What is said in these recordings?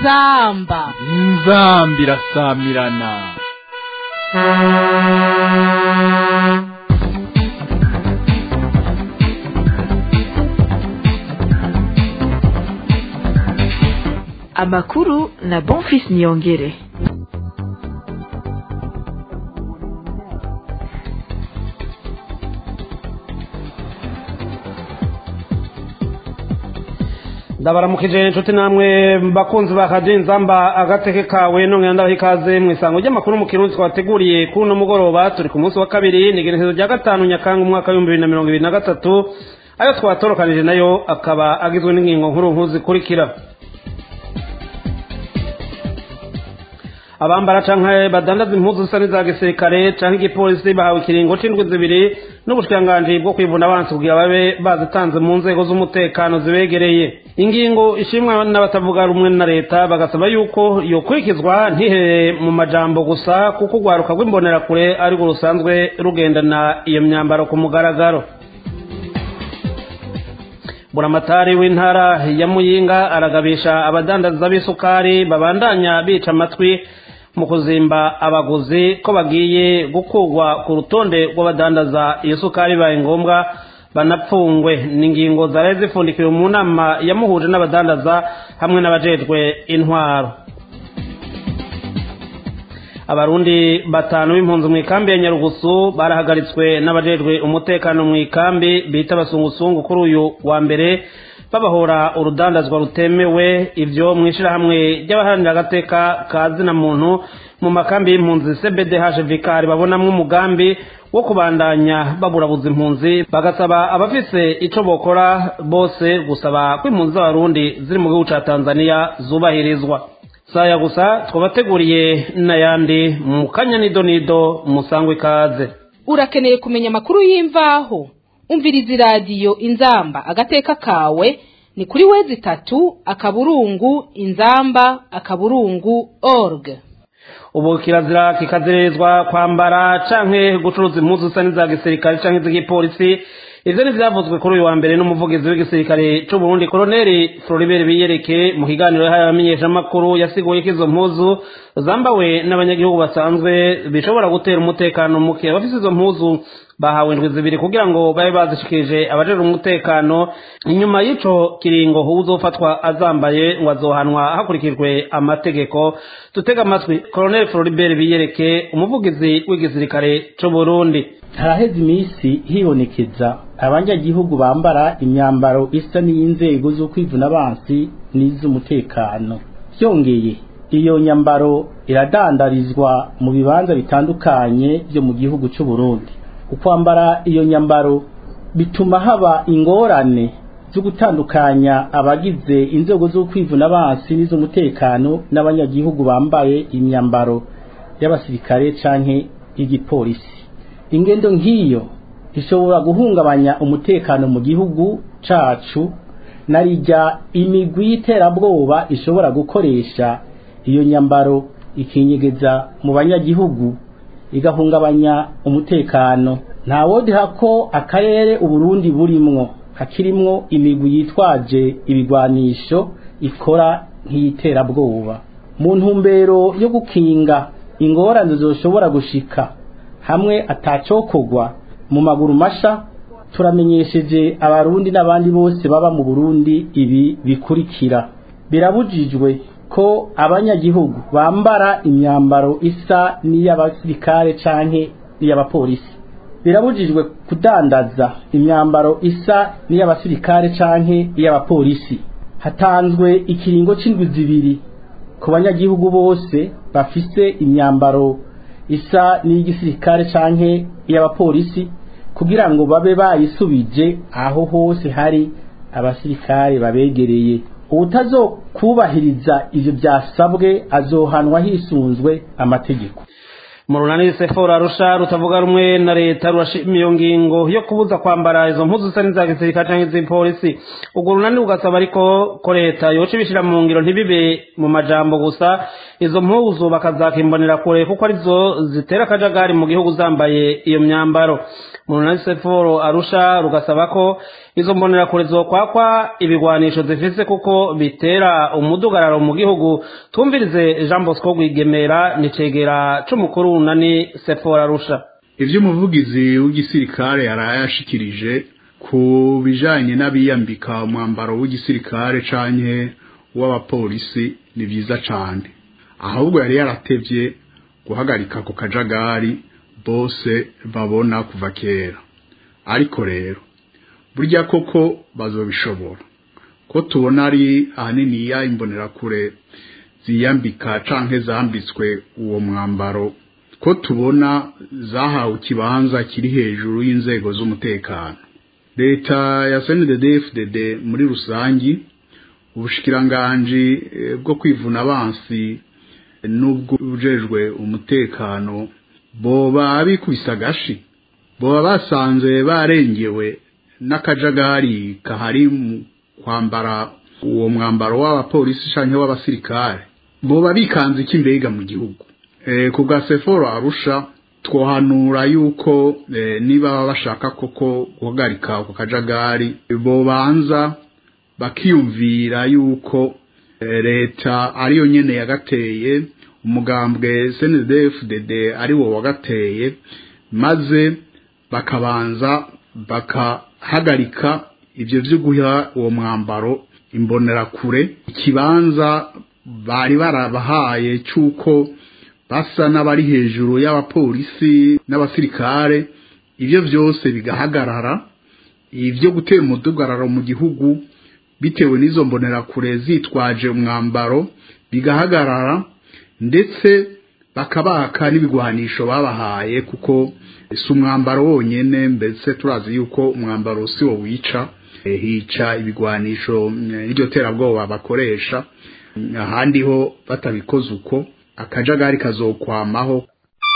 inzamba inzamba irasamirana amakuru na bonfis niyongere ndabaramukije inshuti namwe bakunzi ba radiyo inzamba agateke kawe nongera ndabaha ikaze mu isango ry'amakuru mu kirundi twateguriye kuri uno mugoroba turi ku munsi wa kabiri ni igenekerezo rya gatanu nyakanga umwaka w'ibihumbi bibiri na mirongo ibiri na gatatu ayo twatorokanije nayo akaba agizwe n'ingingo nkuru nkuru zikurikira abambara canke badandaza impuzu zisa n'iza gisirikare canke igipolisi bahawe ikiringo c'indwi zibiri n'ubushikiranganji bwo kwivuna abansi kugira babe bazitanze mu nzego z'umutekano zibegereye ingingo ishimwa n'abatavuga rumwe na leta bagasaba yuko yokurikizwa ntihere mu majambo gusa kuko urwaruka rw'imbonerakure arirwo rusanzwe rugendana iyo myambaro ku mugaragaro buramatari w'intara ya muyinga aragabisha abadandaza b'isukari babandanya bica amatwi mu kuzimba abaguzi ko bagiye gukurwa ku rutonde rw'abadandaza iyo sukari bibaye ngombwa banapfungwe ni ingingo zari zifundikiwe mu nama yamuhuje n'abadandaza hamwe n'abajejwe intwaro abarundi batanu b'impunzi mu ikambi ya nyarugusu barahagaritswe n'abajejwe umutekano mu ikambi bita abasungusungu kuri uyu wa mbere babahora urudandazwa rutemewe ivyo mu ishirahamwe ry'abaharanira agateka ka zina muntu mu makambi y'impunzi cbdh vikari babonamwo umugambi wo kubandanya baburabuza impunzi bagasaba abafise ico bokora bose gusaba ko impunzi z'abarundi ziri mu gihugu ca tanzania zubahirizwa saya gusa twabateguriye n'ayandi mu kanya nido nido musangwe ikaze urakeneye kumenya amakuru y'imvaho umviriza iradiyo inzamba agateka kawe ni kuri wezi itatu akaburungu inzamba akaburungu org ubu kirazira kikazerezwa kwambara canke gucuruza impuzu zisa n'iza gisirikare canke iz'igipolisi ivyo ntivyavuzwe kuri uyu wa mbere n'umuvugizi w'igisirikare c'uburundi koloneli floribert biyereke mu kiganiro yahaye abamenyeshamakuru yasiguye ko izo mpuzu zambawe n'abanyagihugu basanzwe bishobora gutera umutekano muke abafise izo mpuzu bahawe indwi zibiri kugira ngo babe bazishikirije abajejwe umutekano inyuma y'ico kiringo uzofatwa azambaye ngo azohanwa hakurikijwe amategeko tutega amatwi koloneli floribert biyereke umuvugizi w'igisirikare c'uburundi haraheze iminsi hibonekeza abanyagihugu bambara imyambaro isa n'iy'inzego zo kwivuna abansi n'iz'umutekano byongeye iyo nyambaro iradandarizwa mu bibanza bitandukanye byo mu gihugu cy'u Burundi ukwambara iyo nyambaro bituma haba ingorane zo gutandukanya abagize inzego zo kwivuna abansi n'iz'umutekano n'abanyagihugu bambaye imyambaro y'abasirikare canke y'igipolisi ingendo nk'iyo ishobora guhungabanya umutekano mu gihugu cacu narijya imigwi y'iterabwoba ishobora gukoresha iyo nyambaro ikinyegeza mu banyagihugu igahungabanya umutekano ntawodiha ko akarere uburundi burimwo hakirimwo imigwi yitwaje ibigwanisho ikora nk'iyiterabwoba mu ntumbero yo gukinga ingorane zoshobora gushika hamwe atacokogwa mu maguru masha turamenyesheje abarundi n'abandi bose baba mu Burundi ibi bikurikira birabujijwe ko abanyagihugu bambara imyambaro isa n'iy'abasirikare canke n'iy'abapolisi birabujijwe kudandaza imyambaro isa n'iy'abasirikare canke iy'abapolisi hatanzwe ikiringo c'indwi zibiri ku banyagihugu bose bafise imyambaro isa n'iy'igisirikare canke iy'abapolisi kugira ngo babe bayisubije aho hose hari abasirikare babegereye ubutazokubahiriza ivyo byasabwe azohanwa hisunzwe amategeko mu runani sefora arusha rutavuga rumwe na leta rurashima iyo ngingo yo kubuza kwambara izo mpuzu zisa n'iza gisirikare canke iz'ipolisi urwo runani rugasaba ariko ko leta yoca ibishira mu ngiro ntibibe mu majambo gusa izo mpuzu bakazakimbonera kure kuko arizo zitera akajagari mu gihugu zambaye iyo myambaro mu runani seforo arusha rugasaba ko izo mbonerakure zokwakwa ibigwanisho zifise kuko bitera umudugararo mu gihugu tumvirize jean bosco rwigemera nicegera c'umukuru w'unani sefora arusha ivyo umuvugizi w'igisirikare yarayashikirije ku bijanye n'abiyambika umwambaro w'igisirikare canke w'abapolisi ni vyiza cane ahubwo yari yaratevye guhagarika ku kajagari bose babona kuva kera ariko rero burya koko bazobishobora ko tubona ari ahanini ya imbonerakure ziyambika canke zambitswe uwo mwambaro ko tubona zahawe ikibanza kiri hejuru y'inzego z'umutekano leta ya CNDD-FDD muri rusangi ubushikiranganji bwo kwivuna abansi n'ubwo bujejwe umutekano boba bikubise agashi boba basanze barengewe n'akajagari kahari mu kwambara uwo mwambaro w'abapolisi canke w'abasirikare boba bikanze iki mbega mu gihugu e, ku bwa seforo arusha twohanura yuko e, niba bashaka koko guhagarika ako kajagari bobanza bakiyumvira yuko e, leta ariyo nyene yagateye umugambwe CNDD-FDD ari wo wagateye maze bakabanza bakahagarika ivyo vyo guha uwo mwambaro imbonerakure ikibanza bari barabahaye cyuko basa n'abari hejuru y'abapolisi n'abasirikare ivyo vyose bigahagarara ivyo gutera umudugararo mu gihugu bitewe n'izo mbonerakure zitwaje umwambaro bigahagarara ndetse bakabaka n'ibigwanisho babahaye kuko si umwambaro wonyene mbese turazi yuko umwambaro si wo wica hica ibigwanisho n'iryo terabwoba bakoresha ahandi ho batabikoze uko akajagari kazokwamaho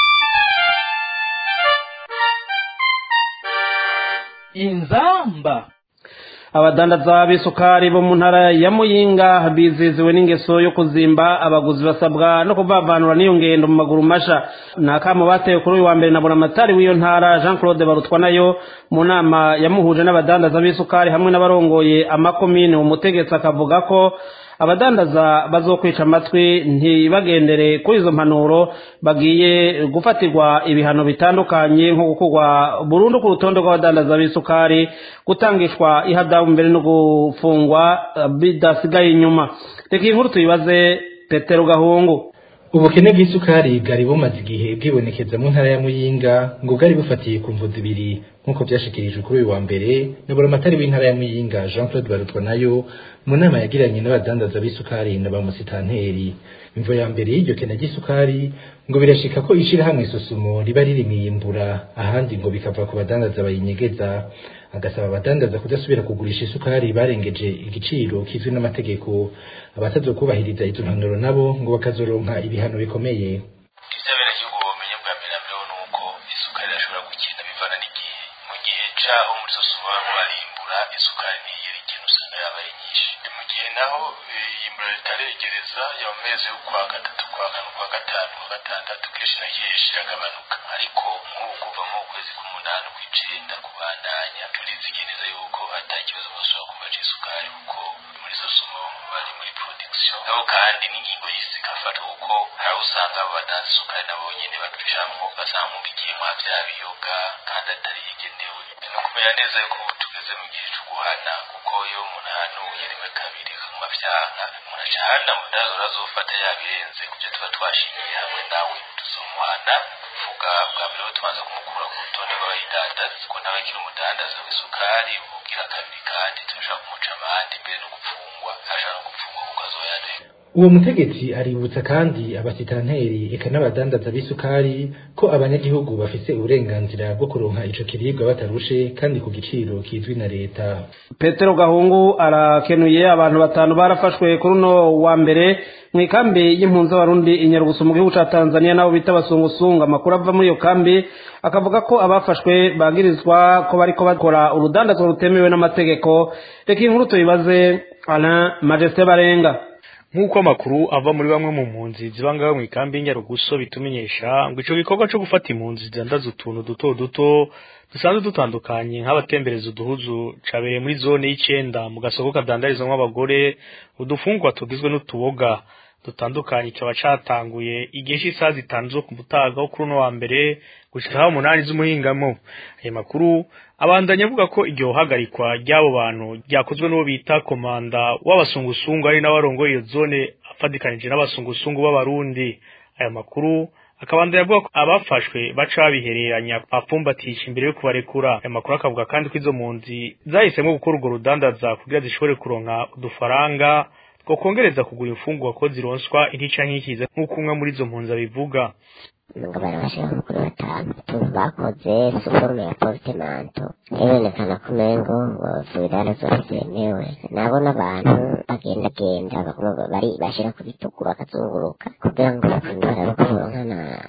inzamba abadandaza b'isukari bo mu ntara ya muyinga biziziwe n'ingeso yo kuzimba abaguzi basabwa no kuvavanura n'iyo ngendo mu maguru masha ni akamo batewe kuri uyu wa mbere na buramatari w'iyo ntara jean claude barutwa nayo mu nama yamuhuje n'abadandaza b'isukari hamwe n'abarongoye amakomine umutegetsi akavuga ko abadandaza bazokwica amatwi ntibagendere kuri izo mpanuro bagiye gufatirwa ibihano bitandukanye nko gukurwa burundu ku rutonde rw'abadandaza b'isukari gutangishwa ihadabu mbere no gufungwa bidasigaye inyuma reka iyi nkuru tuyibaze petero gahungu ubukene bw'isukari bwari bumaze igihe bwibonekeza mu ntara ya muyinga ngo bwari bufatiye ku mvu zibiri nk'uko byashikirijwe kuri uyu wa mbere na buramatari w'intara ya muyinga jean claude barutwa nayo mu nama yagiranye n'abadandaza b'isukari na ba musitanteri imvo ya mbere y'iryo kena ry'isukari ngo birashika ko ishirahamwe isusumo riba ririmiye imbura ahandi ngo bikava ku badandaza bayinyegeza agasaba abadandaza kudasubira kugurisha isukari barengeje igiciro kizwi n'amategeko abatazokubahiriza izo mpanuro nabo ngo bakazoronka ibihano bikomeye ivyo abenegihugu bomenye bwa mbere na mbere nuko isukari irashobora gukina bivana n'igihe mu gihe caho muri susumo bariko barimbura isukari ntiyera ikintu usanga yabaye nyinshi mu gihe naho iyimbura ritaregereza ya mu mezi yo kwa gatatu kwa kane kwa gatanu kwa gatandatu kenshi na kenshi iragabanuka ariko nk'ubu kuva mu kwezi k'umunani kw'icenda kubandanya turizigereza yuko ata kibazo bashobora kuba c'isukari kuko muri susumo bari muri production nabo kandi n'ingingo y'isi igafata kuko hari usanga abo badanza isukari nabo nyene batujanwo basanga mu bigimwa vya biyoga kandi atari igenewe no kumenya neza yuko ubu tugeze mu gihe co guhana kuko iyo umuntu ahanuye rimwe kabiri akaguma vyanka umuntu aca ahana mudazo urazofata yabirenze kuvyo tuba twashingiye hamwe nawe tuzomuhana vuga bwa mbere ho tubanza kumukura ku rutonde rw'abayidandaza ko nawe akiri umudandaza w'isukari ugira kabiri kandi turashaka kumuca amande mbere no gupfungwa ashaka no gupfungwa kuko azoyanduye uwo mutegetsi aributsa kandi abasitanteri eka n'abadandaza b'isukari ko abanyagihugu bafise uburenganzira bwo kuronka ico kiribwa batarushe kandi ku giciro kizwi na leta petero gahungu arakenuye abantu batanu barafashwe kuri uno wa mbere mu ikambi y'impunzi z'abarundi inyarugusu mu gihugu ca tanzania nabo bita abasungusungu amakuru ava muri iyo kambi akavuga ko abafashwe bagirizwa ko bariko bakora urudandazwa rutemewe n'amategeko reka inkuru tuyibaze alain majesté barenga nk'uko amakuru ava muri bamwe mu mpunzi ziba ngaho mu ikambi y'inyaruguso bitumenyesha ngo ico gikorwa co gufata impunzi zidandaza utuntu duto duto dusanzwe dutandukanye nk'abatembereza uduhuzu cabereye muri zone y'icenda mu gasoko kadandarizwamwo abagore udufungwa tugizwe n'utuboga dutandukanye kikaba catanguye igihe c'isaha zitanu zo ku mutaga wo kuri uno wa mbere gushika aho umunani z'umuhingamo ayo makuru abandanya avuga ko iryo hagarikwa ry'abo bantu ryakozwe n'uwo bita komanda w'abasungusungu ari n'abarongoye iyo zone afadikanije n'abasungusungu b'abarundi ayo makuru akabandanya avuga ko abafashwe baca babihereranya bapfumbatisha imbere yo kubarekura ayo makuru akavuga kandi ko izo mpunzi zahisemo gukora urwo rudandaza kugira zishobore kuronka udufaranga two kongereza kugura imfungwa ko zironswa intica nkikiza nk'uko umwe muri izo mpunzi abivuga ngo barabashira kuri batanu utuntu bakoze suforume ya portemanto ibonekana ko umengo subirana zose zemewe nabo n'abantu bagendagenda baguma bari bashira ku bitugu bakazunguruka kugira ngo barabe ko boronka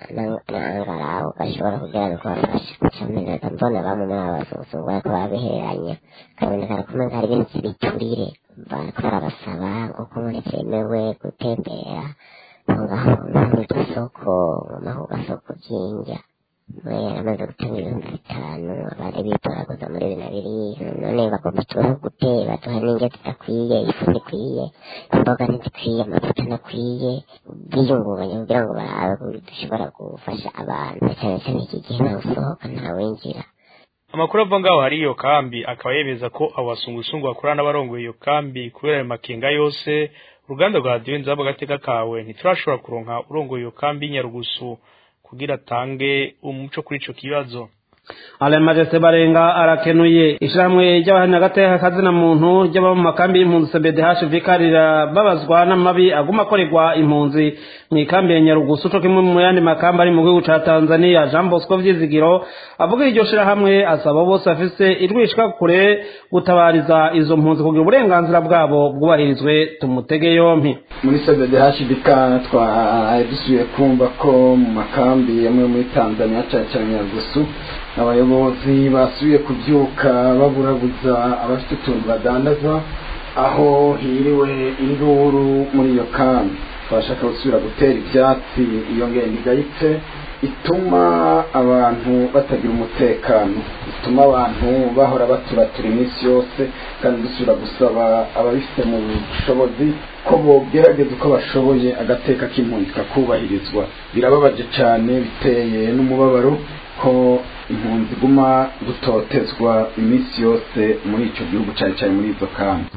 n'angaraho bashobora kugira ngo bafashe camenaga mbona bamwe muri abo bazungu bariko barabiheranya kabonekana ko umengo hari ibintu vy'ibiturire bariko barabasaba ngo ko muri vyemewe gutembera ngaho muri iryo soko ngaho gasoko k'indya amaze gutanga ibihumbi bitanu abandi bitoraguza muri bibiri na bibiri none bagomba tubaho gute baduha n'indya zidakwiye ifu ntikwiye imboga ntizikwiye amavuta ntakwiye biyungunganya kugira ngo barabe dushobora gufasha abantu cyane cyane iki gihe ntawe usohoka ntawinjira amakuru ava ngaho hari iyo kambi akaba yemeza ko abo basungusungu bakorana n'abarongoye iyo kambi kubera ayo makenga yose uruganda rwa radiyo nzaba agateka kawe ntiturashobora kuronka urongoye iyo kambi y'inyarugusu kugira atange umuco kuri ico kibazo alain majesté barenga arakenuye ishirahamwe ry'abahamya agateka kazina muntu ry'ababa mu makambi y'impunzi cbdh vikarira babazwa n'amabi aguma akorerwa impunzi mu ikambi ya nyarugusu co kimwe mu yandi makambi ari mu gihugu ca tanzania jean bosco vyizigiro avuga iryo shirahamwe asaba bose bafise irwishwa kure gutabariza izo mpunzi kugira uburenganzira bwabo bwubahirizwe tumutege yompi muri cbdh bika twari dusubiye kumva ko mu makambi amwe muri tanzania cane cane nyarugusu abayobozi basubiye kubyuka baburabuza abafite utuntu badandaza aho hiriwe induru muri iyo kambi twashaka gusubira gutera ibyatsi iyo ngendo igayitse ituma abantu batagira umutekano ituma abantu bahora baturatura iminsi yose kandi dusubira gusaba ababifite mu bushobozi ko bogerageza uko bashoboye agateka k'impunzi kakubahirizwa birababaje cyane biteye n'umubabaro ko impunzi iguma gutotezwa iminsi yose muri icyo gihugu cyane cyane muri izo kambi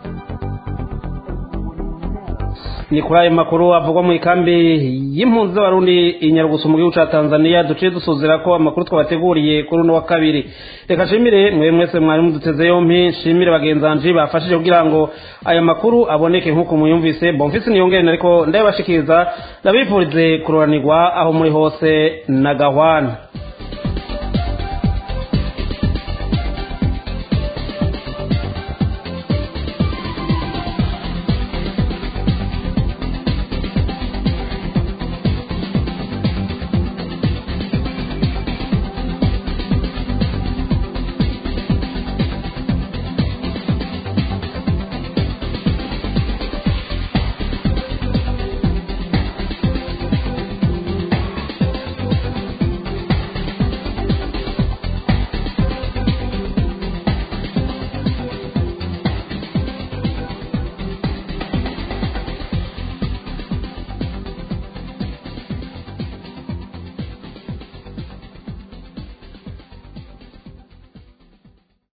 ni kuri ayo makuru avugwa mu ikambi y'impunzi z'abarundi inyarugusu mu gihugu ca tanzania duciye dusuzira ko amakuru twabateguriye kuri uno wa kabiri reka nshimire mwe mwese mwari muduteze yompi nshimire bagenzanji bafashije kugira ngo aya makuru aboneke nk'uko muyumvise bomfisi niyongere ariko ndabibashikiriza ndabifurize kuroranirwa aho muri hose na gahwana